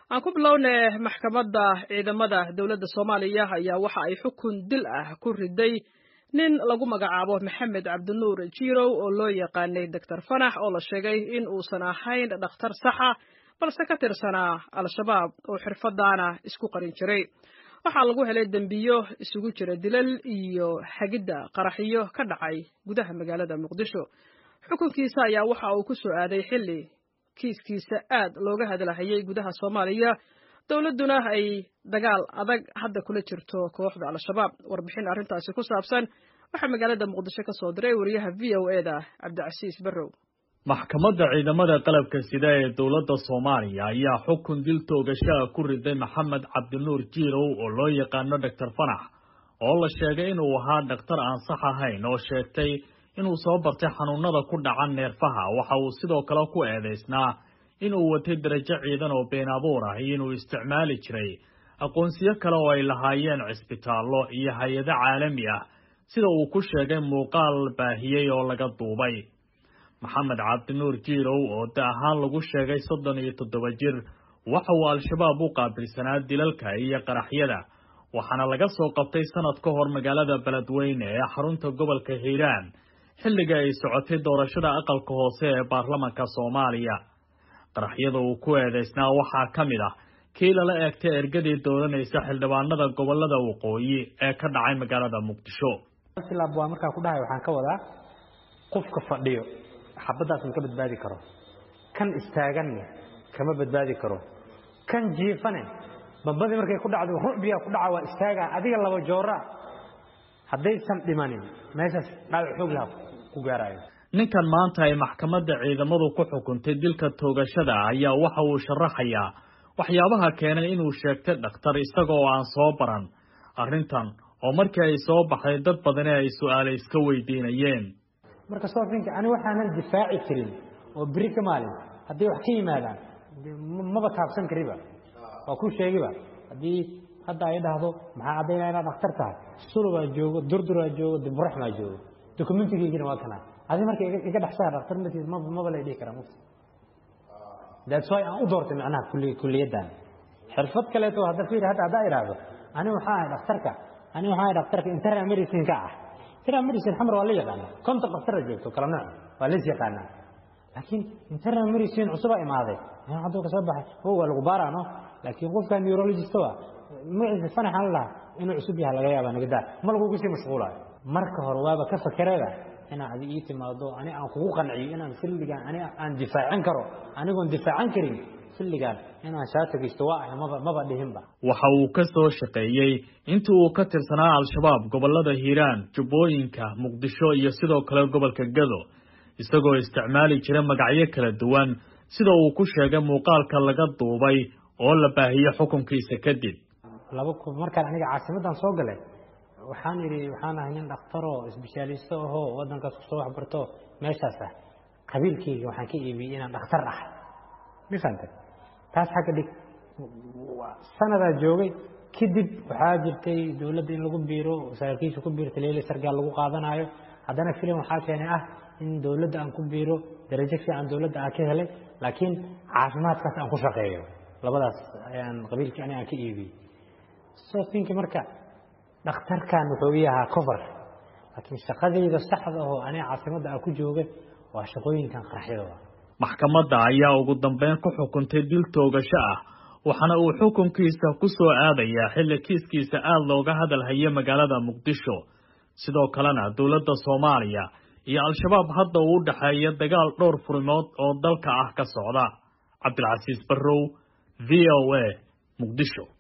aan ku bilownay maxkamadda ciidamada dowladda soomaaliya ayaa waxa ay xukun dil ah ku riday nin lagu magacaabo maxamed cabdinuur jirow oo loo yaqaanay doctor fanax oo la sheegay in uusan ahayn dhakhtar saxa balse ka tirsanaa al-shabaab oo xirfadaana isku qarin jiray waxaa lagu helay dembiyo isugu jira dilal iyo xagidda qaraxyo ka dhacay gudaha magaalada muqdisho xukunkiisa ayaa waxa uu ku soo aaday xilli kiiskiisa aad looga hadlahayay gudaha soomaaliya dowladduna ay dagaal adag hadda kula jirto kooxda al-shabaab warbixin arrintaasi ku saabsan waxaa magaalada muqdisho ka soo diray wariyaha v o e da cabdicasiis barrow maxkamadda ciidamada qalabka sida ee dowladda soomaaliya ayaa xukun dil toogashaha ku riday maxamed cabdinuur jiirow oo loo yaqaano doctor fanax oo la sheegay inuu ahaa dhakhtar aan sax ahayn oo sheegtay inuu soo bartay xanuunada ku dhaca neerfaha waxa uu sidoo kale ku eedaysnaa inuu watay darajo ciidan oo been abuur ah iyo inuu isticmaali jiray aqoonsiyo kale oo ay lahaayeen cisbitaallo iyo hay-ado caalami ah sida uu ku sheegay muuqaal baahiyey oo laga duubay maxamed cabdinuur jiirow oo da ahaan lagu sheegay soddon iyo toddoba jir waxa uu al-shabaab u qaabilsanaa dilalka iyo qaraxyada waxaana laga soo qabtay sanad ka hor magaalada beledweyne ee xarunta gobolka hiiraan xilliga ay socotay doorashada aqalka hoose ee baarlamanka soomaaliya qaraxyada uu ku eedaysnaa waxaa ka mid ah kii lala eegtay ergadii dooranaysa xildhibaanada gobolada waqooyi ee ka dhacay magaalada muqdisho silaab waa markaa ku dhahay waxaan ka wadaa qofka fadhiyo xabaddaas ma ka badbaadi karo kan istaaganne kama badbaadi karo kan jiifane bambadii markay ku dhacdo rucbiyaa ku dhaca waa istaagaa adiga laba joora haddaysan dhimanin meeshaas dhaawac xoog laha ku gaarayo ninkan maanta ay maxkamadda ciidamadu ku xukuntay dilka toogashada ayaa waxa uu sharaxayaa waxyaabaha keenay inuu sheegtay dhakhtar isagoo aan soo baran arrintan oo markii ay soo baxday dad badani ay su-aale iska weydiinayeen marka soofinka ani waxaanan difaaci jirin oo beri ka maalin hadday wax ka yimaadaan maba taabsan kariba waa ku sheegiba haddii hadda ay dhahdo maxaa caddaynaya inaad dhakhtar tahay sulubaa joogo durduraa joogo diburaxmaa joogo dokumentigaygina waa kana adi marka iga dhexsaa dhakhtar matiis maba lay dhihi karaa that's why aan u doortay macnaha kuliyaddan xirfad kaleeto hadda fiir hadda haddaa idhaahdo ani waxaa ahay dhakhtarka ani waxaa ahay dhakhtarka internal medicine ka ah internal medicine xamar waa la yaqaanaa konton dhaktara joogto kala nooc waa lays yaqaanaa laakiin internal medicine cusubaa imaaday hadduu ka soo baxay o waa lagu baaraano laakiin qofka neurologist waa magaciisa fanaxan lahaa inuu cusub yahay laga yaaba nagadaa ma lagugu sii mashquulayo marka hore waaba ka fakereeda inaa adi ii timaado ani aan kugu qanciyo inaan xilligaan ani aan difaacan karo anigoon difaacan karin xilligaan inaan shaatagaysto waa ahay maba maba dhihinba waxa uu ka soo shaqeeyey intii uu ka tirsanaa al-shabaab gobolada hiiraan jubbooyinka muqdisho iyo sidoo kale gobolka gado isagoo isticmaali jira magacyo kala duwan sida uu ku sheegay muuqaalka laga duubay oo la baahiyey xukunkiisa kadib laba markaan aniga caasimaddan soo galay waxaan idhi waxaan ahay nin dhakhtaroo isbishaalisto ahoo waddankaas kusoo waxbarto meeshaas ah qabiilkayga waxaan ka iibiyey inaan dhakhtar ahay ma fahamtay taas xagga dhig sanadaa joogay kadib waxaa jirtay dowladda in lagu biiro saraakiisha ku biirta leyle sargaal lagu qaadanaayo haddana filim waxaa keenay ah in dowladda aan ku biiro darajo fiican dowladda aan ka helay laakiin caafimaadkaas aan ku shaqeeyo labadaas ayaan qabiilkii ani aan ka iibiyey so thinki marka dhakhtarkan wuxuu ii ahaa cover laakiin shaqadayda saxda ahoo aniga caasimadda aan ku joogay waa shaqooyinkan qaraxyada maxkamadda ayaa ugu dambeyn ku xukuntay dil toogasho ah waxaana uu xukunkiisa ku soo aadayaa xilli kiiskiisa aada looga hadal haye magaalada muqdisho sidoo kalena dowladda soomaaliya iyo al-shabaab hadda uu u dhexeeya dagaal dhowr furimood oo dalka ah ka socda cabdilcasiis barrow v o a muqdisho